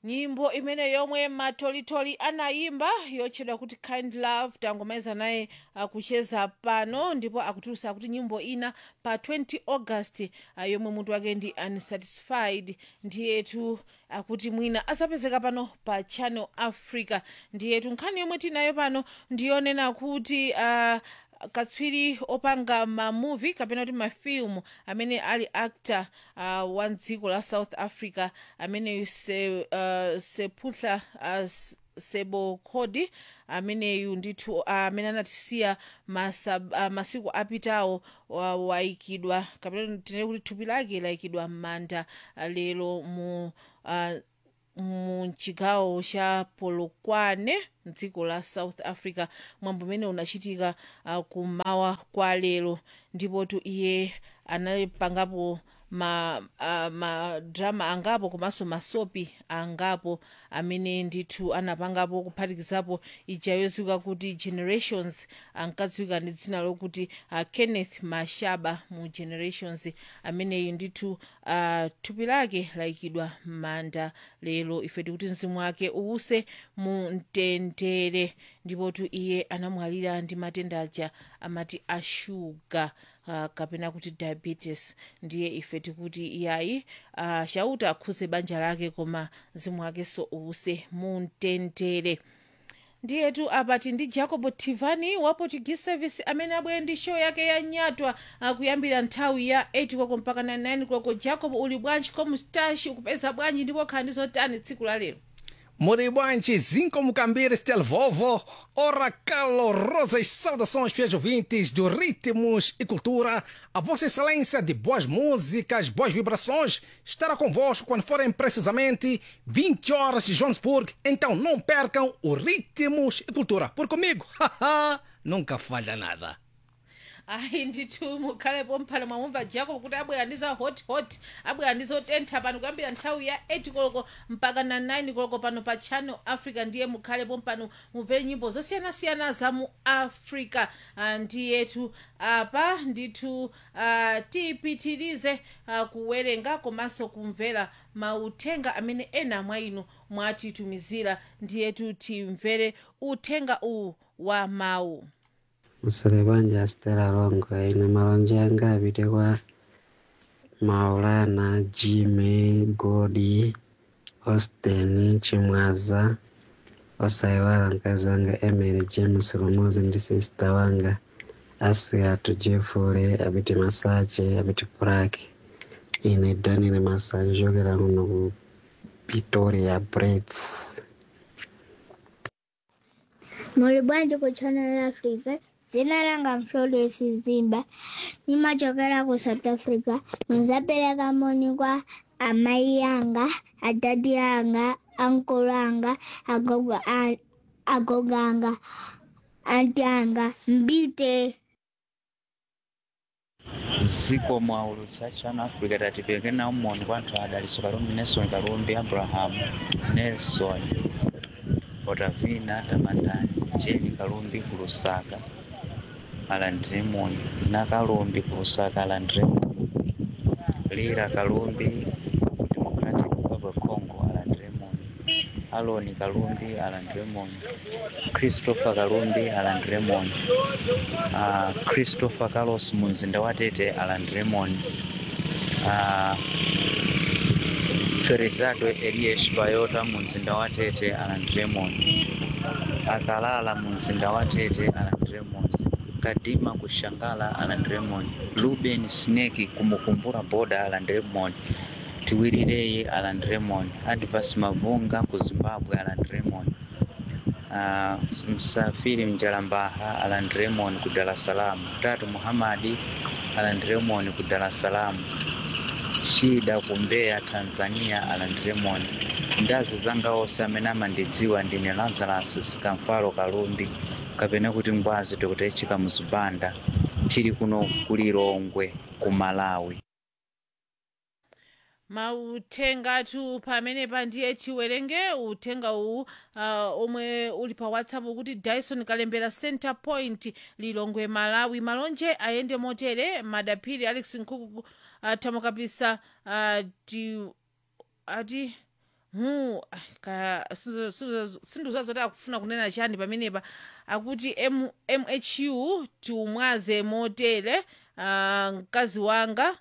nyimbo imene yomwe matolitoli anayimba yotchedwa kuti kind love tangomaliza naye akucheza pano ndipo akutulutsa kuti nyimbo ina pa 20 august uh, yomwe mutu wake ndi unsatisfied ndiyetu akuti mwina asapezeka pano pa channel africa ndiyetu nkhani yomwe tinayo pano ndiyonena kuti uh, katswiri opanga mamuvi kapena kuti mafilimu amene ali actor uh, wa dziko la south africa ameneyu se, uh, seputla uh, sebokhodi ameneyu ndithu uh, amene anatisiya masab, uh, masiku apitawo uh, wayikidwa kapena tinene kuti thupi lake layikidwa m'manda uh, lero mu uh, mu chigawo cha polokwane mdziko la south africa mwambo umene unachitika uh, kumawa kwa lero ndipotu iye anapangapo ma uh, madrama angapo komanso masopi angapo amene ndithu anapangapo kuphatikizapo ija yodziwika kuti generations ankadziwika ndi dzina lokuti uh, kenneth mashaba mu generations ameneyu ndithu uh, thupi lake layikidwa m'manda lero ife tikuti mzimu wake uwuse mu mtendere ndipotu iye anamwalira ndi matenda aja amati ashuga uh, kapena kuti diabetes ndiye ife tikuti iyayi uh, chauta akhuze banja lake koma mzimu wake so uwuse mu mtendere ndiyetu apati ndi jacob tivani wa portuguese service amene abwere ndi show yake ya nyatwa uh, kuyambira nthawi ya 8 koloko mpaka 9 koloko jacob uli bwanji komustashi ukupeza bwanji ndipo khala ndi zotani tsiku la lero Moribante, Zinco Mucambires, Tel Vovo, ora calorosas saudações, fiéis ouvintes do Ritmos e Cultura. A Vossa Excelência de boas músicas, boas vibrações, estará convosco quando forem precisamente 20 horas de Johannesburg. Então não percam o Ritmos e Cultura. Por comigo, haha, nunca falha nada. ayi ndithu mukhalepo mphano mwamumva jacob kuti abwera ndi za hot hot abwera ndi zotentha pano kuyambira nthawi ya 8 koloko mpaka na 9 koloko pano pa channel africa ndiye mukhalepo mpano mumvere nyimbo zosiyanasiyana za mu africa uh, ndiyetu apa ndithu uh, tipitirize uh, kuwerenga komanso kumvera mauthenga amene ena mwa inu mwatitumizira ndiyetu timvere uthenga uwu wa mawu musole bwanje asitera longo ine malonje anga apite kwa maulana jime godi austin chimwaza osayiwala mkazi wanga emily james lumozi ndi sista wanga asiatu jefule apite masache apite puraki ine danile masanje chokera kuno ku pretoria brits Muli bwanji ku Channel Africa. Dzina langa Mflorence Zimba. Nimachokera ku South Africa. Nzapereka moni kwa amai yanga, adadi yanga, ankolo anga, agogo a- agogo anga, anti anga, mbite. ziko mwaulutsa channel africa tatipeke nawo moni kwa anthu adaliso kalumbi nelson kalumbi abraham nelson otavina tamandani jeni kalumbi ku lusaka alandire moni na kalumbi ku lusaka alandire moni lira kalumbi democratic republic of congo alandire moni aloni kalumbi alandire moni christopher kalumbi alandire moni uh, christopher carlos mu mzinda wa tete alandire moni uh, ferizado elias bayota mu mzinda wa tete alandire moni akalala mu mzinda wa tete alandire moni kadima kushangala alandire moni ruben sneki kumukumbura boda alandire moni tiwirireye alandire moni advas mavunga ku zimbabwe alandire moni uh, msafiri mjalambaha alan Raymond ku Dar es Salaam, Tatu Muhamadi alan Raymond ku Dar es Salaam, Shida ku Mbeya Tanzania alan Raymond, ndazi zanga onse amene amandidziwa ndine Lazarus Sikamfalo Kalumbi kapena kuti ngwazi tikutechika muzibanda tili kuno ku Lilongwe ku Malawi. mauthengatu pamenepa ndiye tiwerenge uthenga uwu uh, omwe uli pa whatsapp kuti dyson kalembera center point lilongwe malawi malonje ayende motere madaphiri alex nkhuku uh, tamukapisa uh, ti, ati hu ka sinduzazoti akufuna kunena chani pamenepa akuti M, mhu tiumwaze motere uh, mkazi wanga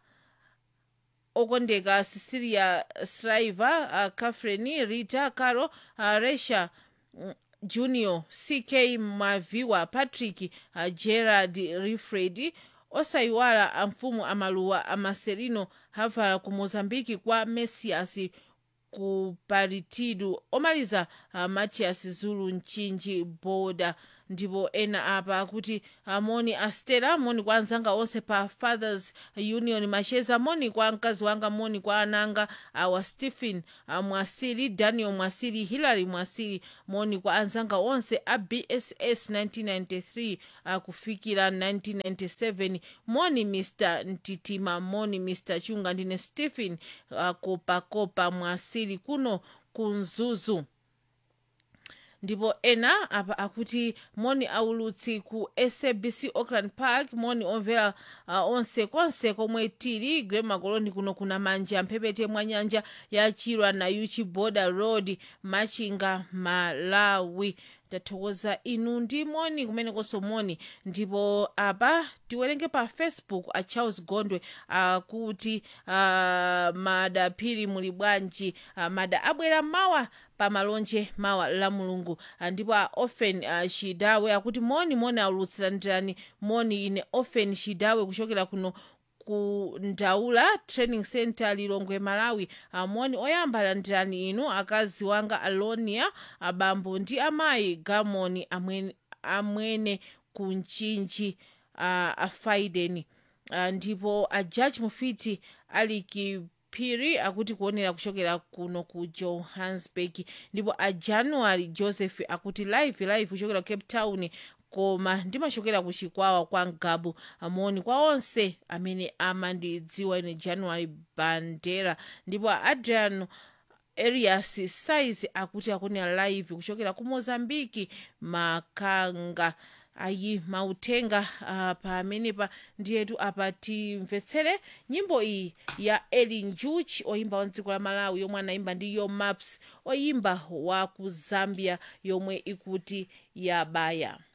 okondeka cecilia shriver uh, catherine rita caro uh, resha mm, junior ck maviwa patrick uh, gerard rifred osayiwala amfumu amaluwa amaselino havala ku mozambiki kwa messias ku paritidu omaliza uh, matias zulu mchinji boda ndipo ena apa akuti moni astera moni kwa anzanga onse pa fathers union macheza moni kwa mkazi wanga moni kwa ananga awa stephen uh, mwasili daniel mwasili hillary mwasili moni kwa anzanga onse a bss 1993 uh, kufikira 1997 moni mr ntitima moni mr chunga ndine stephen uh, kopakopa mwasili kuno kunzuzu ndipo ena apa akuti moni aulutsi ku sabc auckland park moni omvera uh, onse konse komwe tili grema coloni kuno kuna manja mphepete mwa nyanja ya chilwa na uchi border road machinga malawi tathokoza inu ndi moni kumenekonso moni ndipo apa tiwerenge pa facebook a charles gondwe akuti uh, mada phiri muli bwanji uh, mada abwera mawa pamalonje mawa la mulungu uh, ndipo a ofen uh, shidawe akuti moni moni aulutsirandirani moni ine ofen shidawe kuchokera kuno ku ndaula training center lilongwe malawi amoni oyamba landirani inu akazi wanga alonia abambo ndi amayi gamoni amwene, amwene ku mchinji uh, afaideni uh, ndipo a judge mufiti ali phiri akuti kuonera kuchokera kuno ku johannesburg ndipo a january joseph akuti live live kuchokera cape town koma ndimachokera ku chikwawa kwa ngabu amoni kwa onse amene amandidziwa ine january bandera ndipo adrian arias size akuti akunena live kuchokera ku mozambiki makanga ayi mautenga uh, pamenepa ndiyetu apa timvetsere nyimbo iyi ya elin juch oyimba wa dziko la malawi yomwe anayimba ndi yo maps oyimba wa ku zambia yomwe ikuti yabaya